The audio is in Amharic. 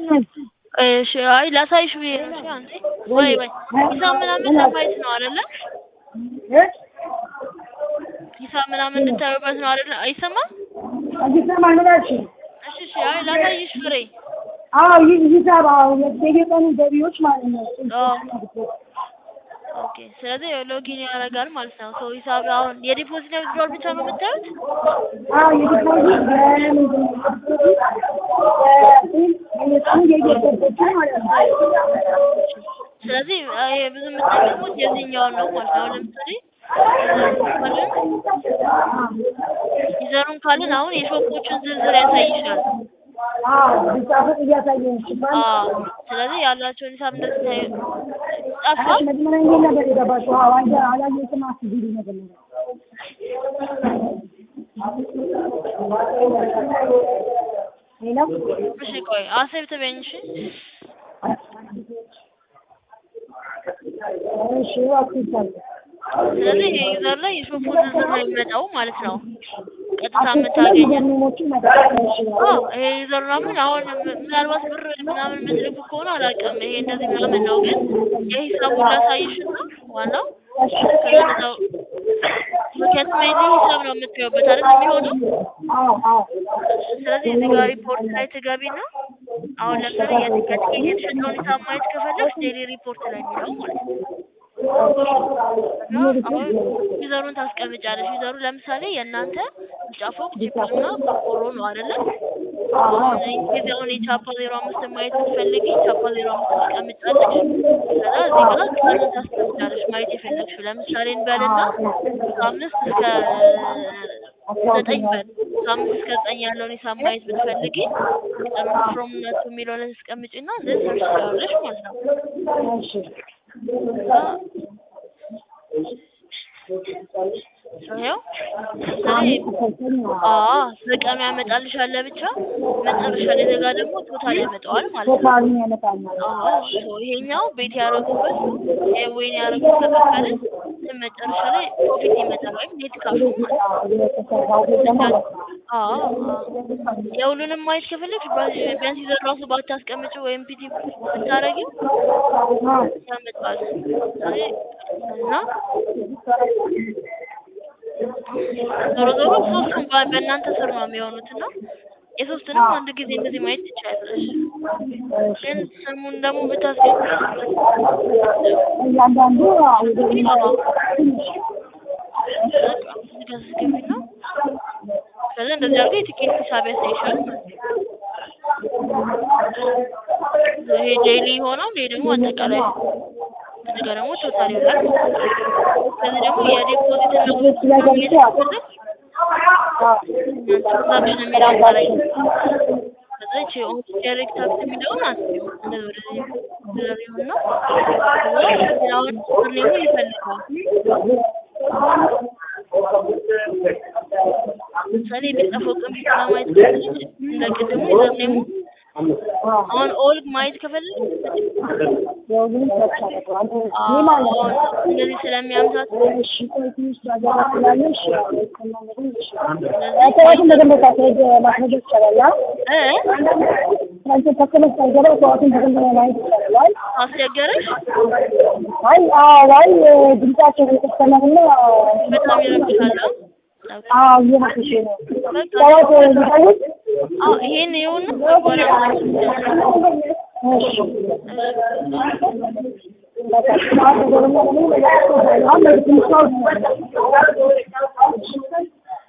እሺ አይ ላሳይሽ ብዬ ነው። እሺ አንዴ ወይ ወይ ሂሳብ ምናምን ለማየት ነው አይደለ? ሂሳብ ምናምን እንድታዩበት ነው አይደለ? አይሰማም? አይሰማም ምን አልሽኝ? እሺ እሺ አይ ላሳይሽ ፍሬ አዎ ይህ ሂሳብ አዎ የየቀኑ ገቢዎች ማለት ነው። ኦኬ ስለዚህ ሎጊን ያደርጋል ማለት ነው። ሰው ሂሳብ አሁን የዲፖዚት ነው ዊዝድሮል ብቻ ነው የምታዩት? አዎ የዲፖዚት በምንድን ነው የየቀኑ የየገቦች ማለት ነው። ስለዚህ አይ ብዙ የምትጠቀሙት የዚህኛውን ነው ማለት ነው። አሁን ለምሳሌ ዩዘሩን ካልን አሁን የሾፖቹን ዝርዝር ያሳይሻል። አዎ ቢጻፉት እያሳየን ይችላል። አዎ ስለዚህ ያላቸውን ሂሳብ እንደዚህ ታይ ጠፋ። መጀመሪያ እንዴት ነበር የገባሽው? አዎ አንተ አላየሁትም አስቢልኝ መጀመሪያ ሄሎ እሺ ቆይ አሴብ ትበይኝ እሺ። እሺ አክቲቭ ስለዚህ ይሄ ዩዘር ላይ የሾፑ ዝርዝር ነው የሚመጣው ማለት ነው። ቀጥታ የምታገኘው ዩዘርኔሞችን መጠቀም ይችላል። አዎ ይሄ ዩዘር ምናምን አሁን ምናልባት ብር ምናምን የምትልኩ ከሆነ አላውቅም። ይሄ እንደዚህ ምናምን ነው፣ ግን የሂሳቡን ላሳይሽና ዋናው ከዛው ምክንያቱም ይሄ ሂሳብ ነው የምትገቡበት አይደል የሚሆነው። አዎ አዎ ስለዚህ እዚህ ጋር ሪፖርት ላይ ትገቢና አሁን ለምሳሌ የትኬት የተሸጠውን ሂሳብ ማየት ከፈለግሽ ዴይሊ ሪፖርት ላይ የሚለው ማለት ነው። አሁን ዩዘሩን ታስቀምጫለሽ። ዩዘሩ ለምሳሌ የእናንተ ቢጫ ፎቅ ጂፕስና ቆርቆሮ ነው አይደለ? አሁን ጊዜ አሁን የቻፓ ዜሮ አምስት ማየት ብትፈልጊ ቻፓ ዜሮ አምስት ታስቀምጫለሽ። ከዛ እዚህ ጋር ቀኑን ታስቀምጫለሽ ማየት የፈለግሽው ለምሳሌ እንበልና ከአምስት እስከ ዘጠኝ በል ከአምስት እስከ ዘጠኝ ያለውን ሂሳብ ማየት ብትፈልጊ ቀኑ ፍሮም ነቱ የሚለው ላይ ታስቀምጪና እንደዚህ ሰርች ትሰራለሽ ማለት ነው። እሺ ይኸው ስለዚህ አዎ በቀን ያመጣልሻል ለብቻ መጨረሻ ላይ ዘጋ ደግሞ ቶታል ያመጣዋል ማለት ነው። ቶታሉን ያመጣል ማለት ነው። አዎ ሶ ይሄኛው ቤት ያደረጉበት ወይን ያደረጉት ከከፈልን መጨረሻ ላይ ፕሮፊት ይመጣል ወይም ኔት ካሽ ማለት ነው። የተሰራው ቤት ማለት ነው። አዎ አዎ የሁሉንም ማየት ከፈለግሽ ቢያንስ ይዘን ራሱ ባታስቀምጪው ወይም ፒቲ ብታረጊው ያመጣል ስለዚህ እና ዞሮ ዞሮ ሶስቱም በ- በእናንተ ስር ነው የሚሆኑት እና የሶስቱንም አንድ ጊዜ እንደዚህ ማየት ትችያለሽ። ግን ስሙን ደግሞ ብታስገቢ እያንዳንዱ ወደ አዎ በቃ እዚህ ጋር ስትገቢና ከዛ እንደዚህ አድርገው የትኬት ሂሳብ ያሳይሻል ማለት ነው። ይሄ ዴይሊ ይሆናል። ይሄ ደግሞ አጠቃላይ እዚህ ጋር ደግሞ ቶታል ይሆናል። ከዚህ ደግሞ የዲፖዚት እና ቤት ላይ ገብቼ የትራንዛክሽን የሚለው እዛ ላይ ከዛ ይቺ ኦን ዳይሬክት ታክስ የሚለውን አስቢው እንደዚህ ወደዚህ ብለር ይሆንና ከዛ አሁን ኔሙን ይፈልገዋል። ለምሳሌ የሚጠፋው ቀን ለማየት ከፈለግሽ እንደ ቅድሙ ዩዘርኔሙ አሁን ኦል ማየት ከፈለግሽ የሁሉንም ሰጥቻለሁ። አንተ ይህ አዎ ማለት ነው። እንደዚህ ስለሚያምሳት እሺ ቆይ ትንሽ ላገባ ስላለሽ ሰዋትን በደንብ ታስረድ ማስረጃ ይቻላል። እ አንተ ተከለስ ሳይገባ ሰዋትን በደንብ ማየት ይቻላል። አስቸገረሽ አይ አዎ አይ ድምጻቸው የተሰማና በጣም ይረብሻል። አዎ እየመሰለሽ ነው። በቃ ሰዋት ሊሰውት አዎ ይሄን ይሁን በኋላ እሺ በቃ ሰዋት ደግሞ ደግሞ ለያቸው አሁን ትንሽ ሰው